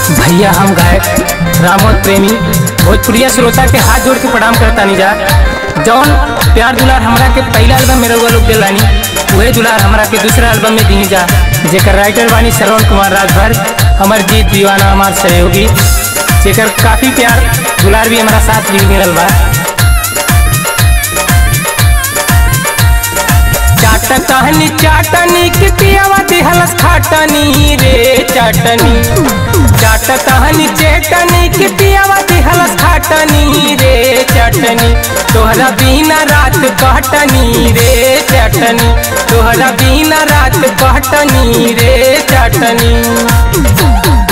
भैया हम गायक रामोद प्रेमी भोजपुरिया श्रोता के हाथ जोड़ के प्रणाम करता जा जौन प्यार दुलार हमरा के पहला एल्बम में रउआ लोग दिलानी वही दुलार हमरा के दूसरा एल्बम में दी जा जेकर राइटर बानी श्रवण कुमार राजभर हमर जीत दीवाना हमार सहयोगी जेकर काफी प्यार दुलार भी हमारा साथ भी मिलल बा चाटनी चाटनी के पियावा दिहलस खाटनी रे चाटनी चाटनी चेटनी के पियावा दिहलस खाटनी रे चटनी तोहरा बिना रात कटनी रे चटनी तोहरा बिना रात कटनी रे चटनी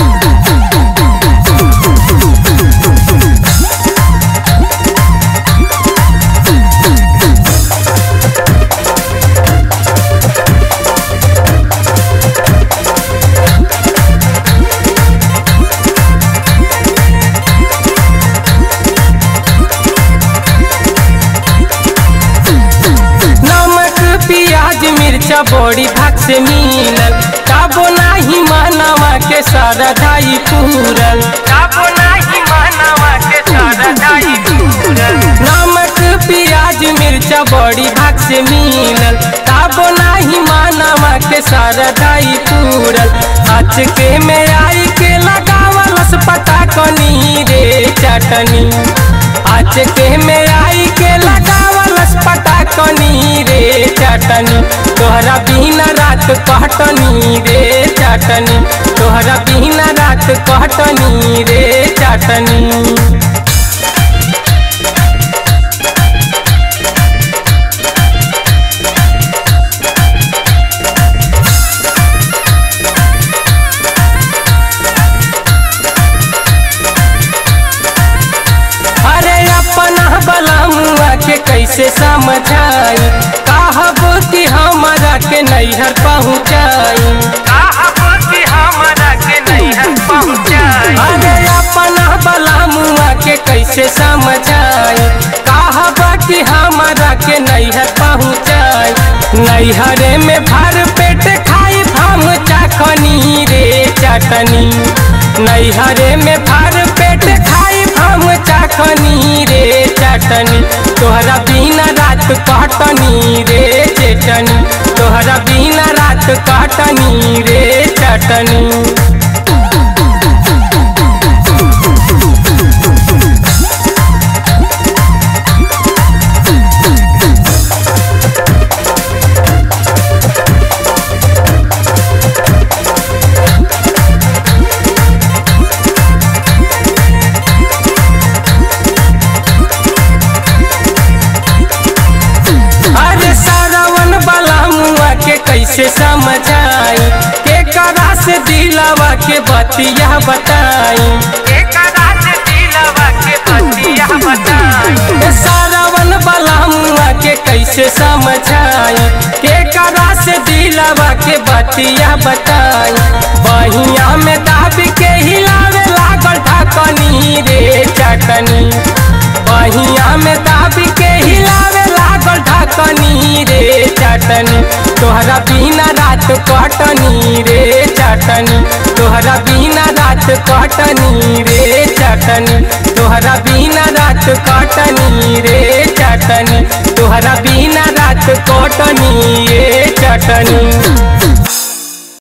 नमक प्याज मिर्चा बड़ी भाग से मिलल काबो नाही मानवा के सारा दाई पूरल काबो नाही मानवा के सारा दाई पूरल नमक प्याज मिर्चा बड़ी भाग से मिलल काबो नाही मानवा के सारा दाई पूरल आज के में आई के लगावलस पता कनी रे चटनी आज के में आई के लगावलस पता कनी रे चटनी तोहरा बिना रात कटनी रे चटनी तोहरा बिना रात कटनी रे चटनी अरे अपना बलमुआ के कैसे समझाई कहब कि हमारा के नैहर पहुँचाई कहब कि हमारा के नैहर पहुँचाई अरे अपना बलमुआ के कैसे समझाई कहब कि हमारा के नैहर पहुँचाई नैहरे में भर पेट खाई हम चाखनी रे चटनी नैहरे में भर पेट खाई हम चाखनी रे चटनी तोहरा बिना रात कटनी रे चटनी तोहरा बिना रात कटनी रे चटनी अरे सारावन वाला मुआ के कैसे समझाई के करा से दिलावा के बतिया बताई के करा से दिलावा के बतिया बताई सारावन वाला मुआ के कैसे समझाई के करा से दिलावा के बतिया बताई बहिया में दाब के हिलावे लागल ढकनी रे चटनी बहिया में दाब के हिलावे लागल ढकनी रे चटनी तोहरा बिना रात कटनी रे चटनी तोहरा बिना रात कटनी रे चटनी तोहरा बिना रात कटनी रे चटनी तोहरा बिना रात कटनी रे चटनी